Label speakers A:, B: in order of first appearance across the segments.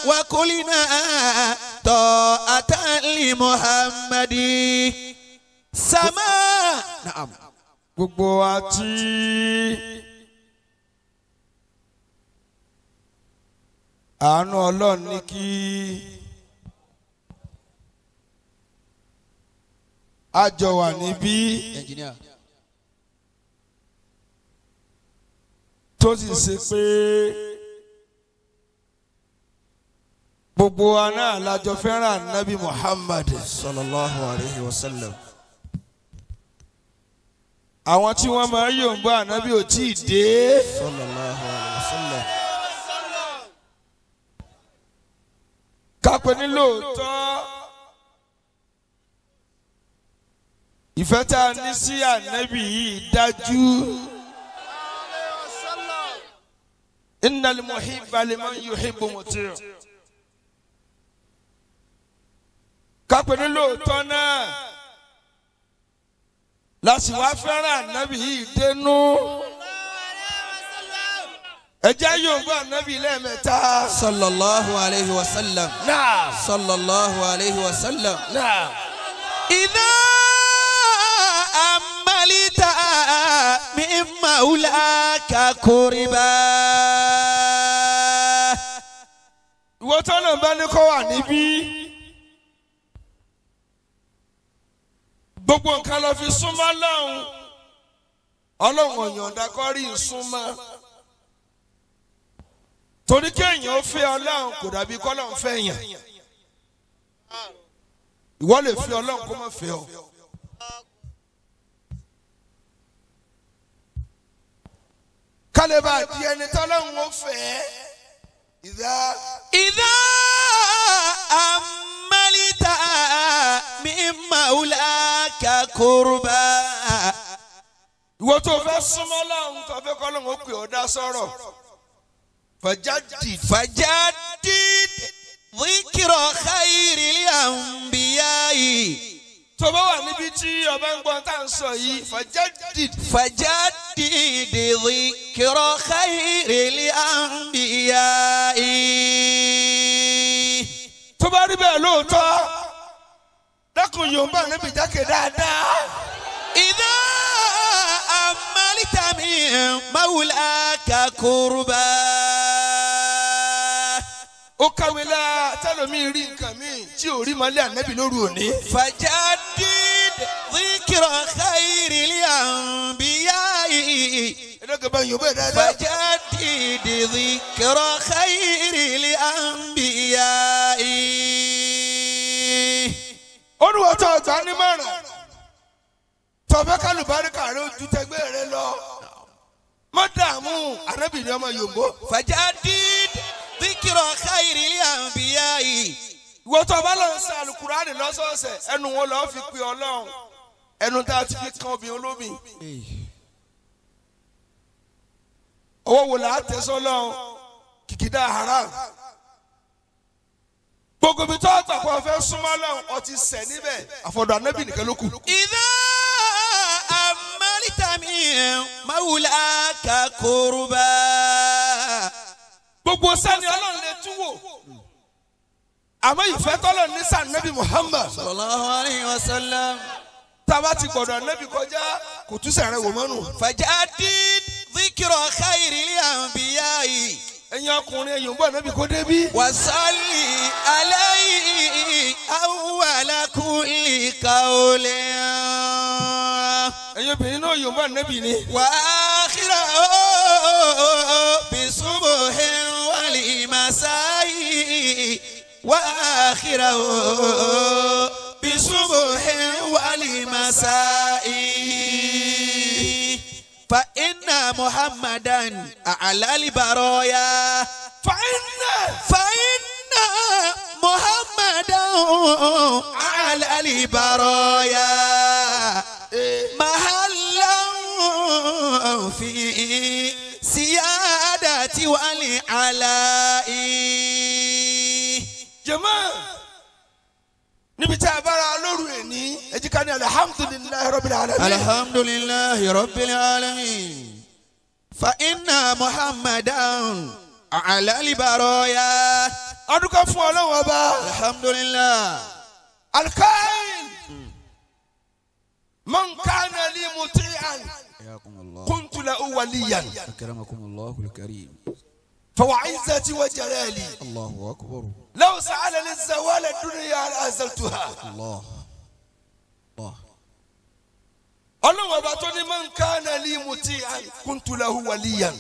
A: وقلنا طاعة لمحمد سماء نعم
B: gbogbo wa tí àánú ọlọ́run ní kí a jọ wà níbí
A: engineer
B: tó sì ṣe pé gbogbo wa náà lájọ fẹ́ràn nabi Muhammad
A: صلى الله عليه وسلم
B: àwọn tí wọ́n máa ń yòǹbó ànábì ò tí ì dé.
A: صلى الله عليه وسلم
B: kápẹ́ ní lóòótọ́ ìfẹ́ tá a ní sí ànábì yìí dájú. innal muhibba liman yuhibbu muti'. kápẹ́ ní lóòótọ́ náà láti wá fẹ́ràn ànábì yìí dénú. ẹ jẹ́ yòǹbó ànábì lẹ́ẹ̀mẹ́ta.
A: صلى الله عليه وسلم
B: náà.
A: صلى الله عليه وسلم
B: náà.
A: إذا أملت من مولاك قربا
B: ìwọ tọ́nà bá ní kọ́ wà níbí gbogbo nǹkan lọ fi súnmọ́ lọ́hùn ọlọ́run ọ̀yọ̀ǹda kọ́ rí ìsúnmọ́ torí kéèyàn ó fẹ́ ọlọ́run kò dàbí kọ́lọ́run fẹ́ yàn ìwọ lè fi ọlọ́run kó má fẹ́ ọ. kálíbà di ẹni tọ́lọ́run ó fẹ́ ìdá.
A: إذا أملت من مولاك قربا
B: ìwọ tó fẹ́ súnmọ́ lọ́hùn tó fẹ́ kọ́ lọ́hùn ó pè ọ́ dá sọ̀rọ̀ fàjáde
A: فجدد ذكر خير الأنبياء
B: tó bá wà níbi tí ọba ń gbọ́n tá à ń sọ yìí fàjáde
A: فجدد ذكر خير الأنبياء
B: tó bá rí bẹ́ẹ̀ lóòótọ́ dákun yorùbá níbi jákè dáadáa
A: إذا أملت من مولاك قربا
B: ó kàwé la tẹlomi rí nǹkan míì tí ò rí mọ́lẹ́ ànábì lóru òní.
A: فجدد ذكر خير الأنبياء
B: ẹ̀dọ́gẹ̀ bá yorùbá yìí dáadáa.
A: فجدد ذكر خير الأنبياء
B: olùwọ́tò ọ̀gbà nímọ̀ràn tọ́fẹ́ kálùbáríkà rẹ ojú tẹgbẹ́ rẹ lọ má dààmú ànábì ni ọmọ yorùbá.
A: فجدد ذكر خير الأنبياء
B: ìwọ tó bá lọ sí alukurani lọ́sọ̀ọ̀sẹ̀ ẹnu wọn lọ́ọ́ fi pe ọlọ́run ẹnu tá a ti fi kan obìnrin olómi. owó wo là á tẹ̀sán lọ́run kìkìdá haram. gbogbo ibi tó àtàkùn ọ̀fẹ́ súnmọ́ lọ́run ọtí sẹ̀ níbẹ̀ àfọ̀dọ̀ anábì nìkan ló kù.
A: إذا أملت من مولاك قربا
B: gbogbo sani ọlọ́run lè tún wò àmọ́ ìfẹ́ tọ́lọ̀ ní sànẹ́bí Muhammad
A: صلى الله عليه وسلم
B: tába ti gbọ̀dọ̀ anábì kọjá kò tún sẹ̀rẹ̀ wò mọ́nu.
A: فجدد ذكر خير الأنبياء
B: ẹ̀yin ọkùnrin ẹ̀yin ń bọ̀ anábì kó débí.
A: وصل عليه أول كل قول
B: ẹ̀yin obìnrin náà yóò bọ̀ anábì ni.
A: وآخره بصبح والمساء وآخره بصبح والمساء فإن محمدا أعلى البرايا
B: فإن
A: فإن محمدا على البرايا محلا في سيادة والعلاء
B: jama níbi tí a bára lóru ẹni ẹjí ká ní alihamudulilayi rabbil alamin.
A: الحمد لله رب العالمين فإن محمدا على البرايا
B: ọdún kan fún ọlọ́run ọba
A: alhamdulillah
B: alkain man kana li muti'an
A: حياكم الله
B: kuntu lahu waliyan
A: أكرمكم الله الكريم
B: fawa izzati wa jalali
A: الله أكبر
B: law sa'alani zawala dunya la azaltuha
A: الله الله
B: ọlọ́run ọba tó ní man kana li muti'an kuntu lahu waliyan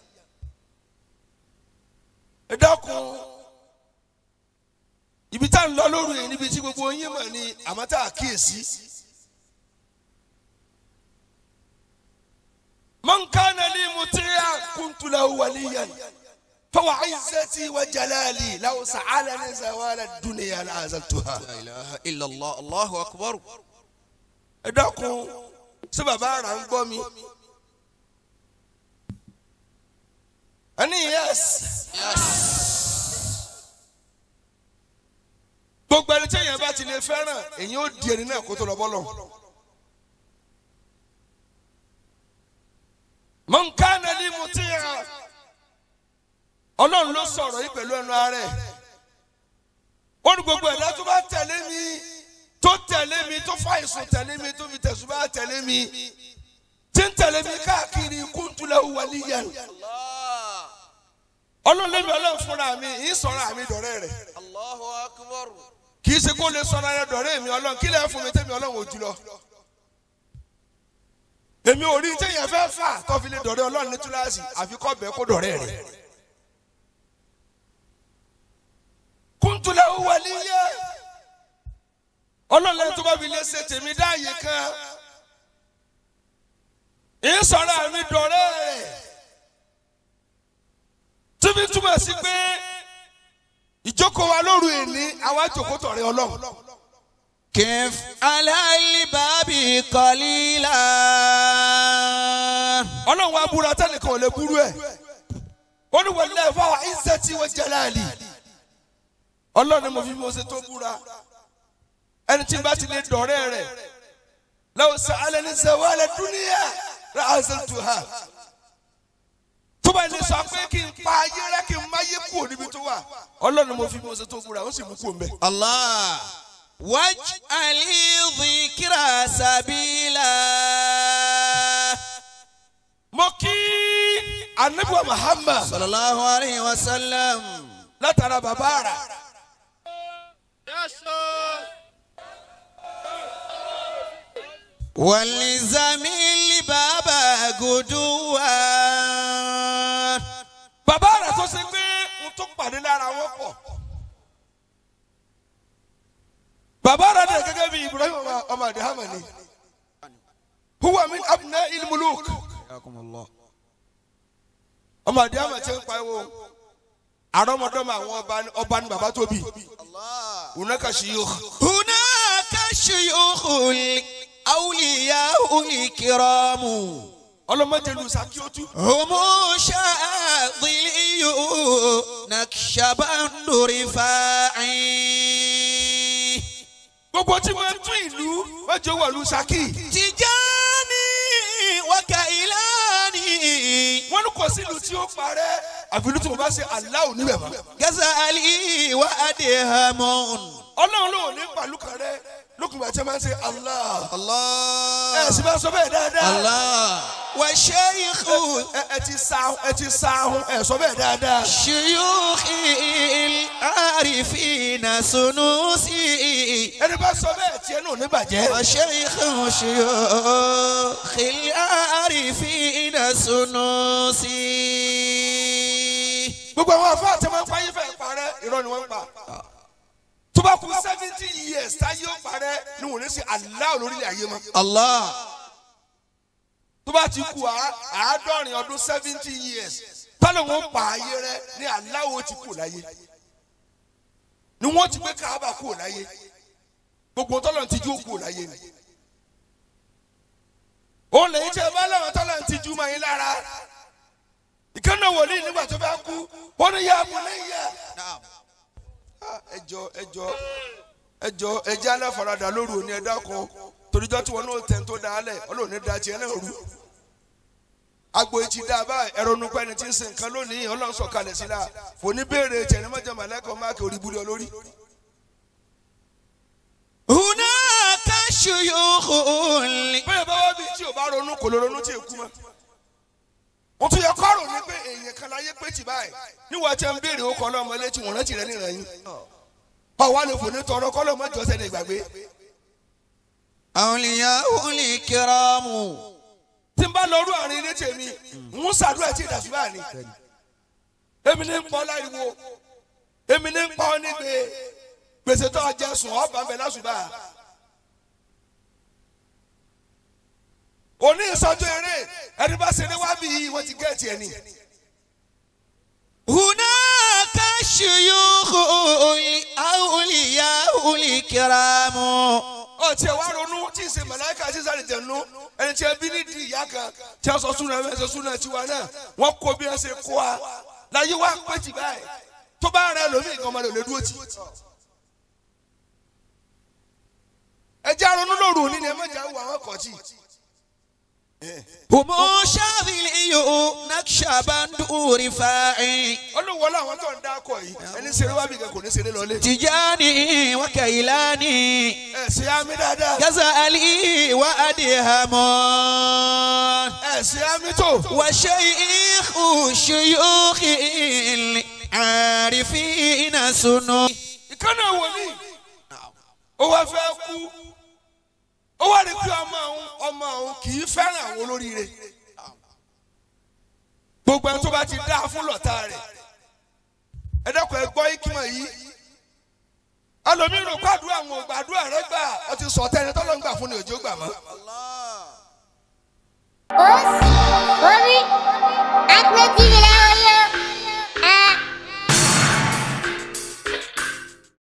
B: ẹ dákun ibi tá à ń lọ lóru yìí níbi tí gbogbo yín mọ̀ ni àmọ́ tá a kíyèsí. man kana li muti'an kuntu lahu waliyan fawa izzati wa jalali law sa'alani zawala dunya la azaltuha.
A: لا إله إلا الله الله أكبر
B: ẹ dákun ṣé bàbá àrà ń gbọ́ mi. ẹni yes. gbogbo ẹni tí èèyàn bá ti lè fẹ́ràn èyàn ó di ẹni náà kó tó lọ bọ́lọ̀. man kana li muti'a ọlọ́run ló sọ̀rọ̀ yìí pẹ̀lú ẹnu ara ẹ̀ ó ní gbogbo ẹ̀dá tó bá tẹ̀lé mi tó tẹ̀lé mi tó fàìsùn tẹ̀lé mi tó fi tẹ̀sùn bá tẹ̀lé mi tí ń tẹ̀lé mi káàkiri kuntu lahu waliyan ọlọ́run lé mi ọlọ́run fúnra mi ì sọ̀rọ̀ àmì dọ̀rẹ́ rẹ̀
A: الله أكبر
B: kì í ṣe kó lè sọ̀rọ̀ ayẹ dọ̀rẹ́ mi ọlọ́run kí lè fún mi tẹ́mi ọlọ́run ò jùlọ. èmi ò rí téèyàn fẹ́ fà tó fi lè dọ̀rẹ́ ọlọ́run ní túláàsì àfi kọ́ bẹ́ẹ̀ kó dọ̀rẹ́ rẹ̀. kuntu lahu waliya ọlọ́run lẹ́yìn tó bá fi lè ṣe tèmi dáàyè kan ì sọ̀rọ̀ àmì dọ̀rẹ́ rẹ̀ tíbi túmọ̀ sí pé ìjókòó wa lóru èní àwa jókòó tọ̀rẹ́ ọlọ́run.
A: كيف على الباب قليلا
B: ọlọ́run wa búra tẹ́nìkan ò lè búrú ẹ̀ ó ní wọlé fáwọn izzati wa jalali ọlọ́run ni mo fi mo ṣe tó búra ẹni tí n bá ti lè dọ̀rẹ́ rẹ̀ law sa'alani zawala dunya la azaltuha tó bá lè sọ pé kí n pa ayé rẹ kí n má yé kúrò níbi tó wà ọlọ́run ni mo fi mo ṣe tó búra ó sì mú kúrò mbẹ́.
A: الله واجعل ذكرى سبيلا
B: mo kí anabiwa Muhammad
A: صلى الله عليه وسلم
B: látara bàbá rà.
A: والزميل بابا قدوة
B: bàbá rẹ̀ tó ṣe pé n tó pàdé lára wọn pọ̀. bàbá rẹ̀ dẹ̀ gẹ́gẹ́ bí Ibrahim ọmọ- ọmọ adihama ni. huwa min abna ilmuluk.
A: حياكم الله
B: ọmọ adihama ti ń pariwo. àrọ́mọdọ́mọ àwọn ọba ni- ọba ni bàbá tóbi. hunaka shiyukh.
A: هناك شيوخ الأولياء الكرام
B: ọlọ́mọdé lu sakiotu.
A: هم شاذلي نكشبند رفاعي
B: gbogbo tí wọ́n tún ìlú wọ́n jẹ́ wọ̀lú saki.
A: تجاني وكيلاني
B: wọ́n ní kò sí ìlú tí ó parẹ́ àfi ìlú tí mo bá ṣe aláwọ̀ níbẹ̀ mọ́.
A: غزالي وأدهم
B: ọlọ́run ló ní pàlú kan rẹ lókùnrin àti ẹ máa ń ṣe Allah. ẹ
A: الله
B: sì máa sọ bẹ́ẹ̀ dáadáa.
A: الله والشيخ
B: ẹ ẹ ti sa ẹ ti sa ahun ẹ sọ bẹ́ẹ̀ dáadáa.
A: شيوخ العارفين سنوسي
B: ẹni bá sọ bẹ́ẹ̀ tiẹ̀ náà ní bàjẹ́.
A: وشيخ شيوخ العارفين سنوسي
B: gbogbo àwọn afọ àti ọmọ ẹ̀fọ́ ayé fẹ́ parẹ́ irọ́ ni wọ́n ń pa. tó bá kú seventy years táyé ó parẹ́ ni wọ́n ní sí Allah lórílẹ̀ ayé mọ́.
A: الله
B: tó bá ti kú àá- àádọ́rin ọdún seventy years tọ́lọ̀ wọn pa ayé rẹ ní Allah ó ti kú láyé. ni wọ́n ti gbé káábà kú láyé. gbogbo tọ́lọ̀ ti jú kú láyé ni. òun lè jẹ́ bá lọ́wọ́ tọ́lọ̀ ti jú mọ́ yín lára. ìkànnì wòlíì nígbà tó bá kú wọ́n ní yá mu lẹ́yìn
A: نعم
B: ẹjọ ẹjọ ẹjọ ẹjẹ aláfaradà lóru òní ẹdá kan toríjọ tí wọn náà tẹ̀ ń tó dáálẹ̀ ọlọ́run ní da tiẹ̀ náà rú agbo etí dá báyìí ẹ̀rọ nupẹ́ ẹni tí ń sin nǹkan lónìí ọlọ́run sọ̀kalẹ̀ sí la fòní béèrè tẹ̀lémọ́jà màlẹ́kọ̀ máàkì orí búrẹ́ olórí.
A: هناك شيوخ
B: bẹ́ẹ̀ bá wá bí tí o bá ronú kò lè ronú tí èkú mọ́. mo tún yẹ kọ́rọ̀ ní pé èèyàn kan láyé pé tì báyìí níwọ̀n tí a ń béèrè ó kọ́ lọ́mọ létí wọ́n rántí rẹ̀ níran yín. ọ̀wá ni fòní tọrọ kọ́ lọ́mọ jọ́sẹ̀ ní ìgbàgbé.
A: أولياء الكرام
B: tí n bá lọ rú àárín ilé tèmi ń ṣàdúrà tí ìdàsúbà ni èmi ní ń pọ́ láriwo èmi ní ń pọ́ nígbè gbèsè tó ọjà sùn ọba ń bẹ lásùbà òní ìsọjú eré ẹni bá ṣe ní wá bí yìí wọ́n ti gẹ̀ẹ́tì ẹ̀ ni
A: هناك شيوخ أولياء الكرام
B: ọtí ẹ wá ronú tí ì ṣe màláìka tí sáré jẹnu ẹni tí ẹ bí nídìí ìyá kan tí a sọ súnà ẹ sọ súnà tiwa náà wọn kó bí wọn ṣe kó wa láyé wá pé jì báyìí tó bá rẹ lómi nǹkan ọmọdé ò lè dúró tì. ẹ jẹ́ àrònú lóru òní ni ẹ má jà wọ àwọn kọ̀ọ̀tì.
A: هم شاذلي نكشبند رفاعي
B: olùwọ́ làwọn tó ń dá akọ yìí ẹni ṣeré wá bí kan kò ní ṣeré lọlé.
A: تجاني وكيلاني
B: ẹ ṣe àmì dáadáa
A: غزالي وأدهم
B: ẹ ṣe àmì tó.
A: وشيخ شيوخ العارفين سنو
B: ìkànnì wòlíì ó wá fẹ́ kú ó wá rí pé ọmọ òun ọmọ òun kì í fẹ́ràn àwọn olóríire gbogbo ẹni tó bá ti dá fún lọ́tà rẹ̀ ẹ dẹ́kun ẹ gbọ́ ìkímọ̀ yìí ẹlòmíràn gbàdúrà àwọn ògbàdúrà rẹ gbà ọ ti sọ tẹ́ni tọ́lọ́ ń gbà fún ni òjò gbà mọ́.
C: Os,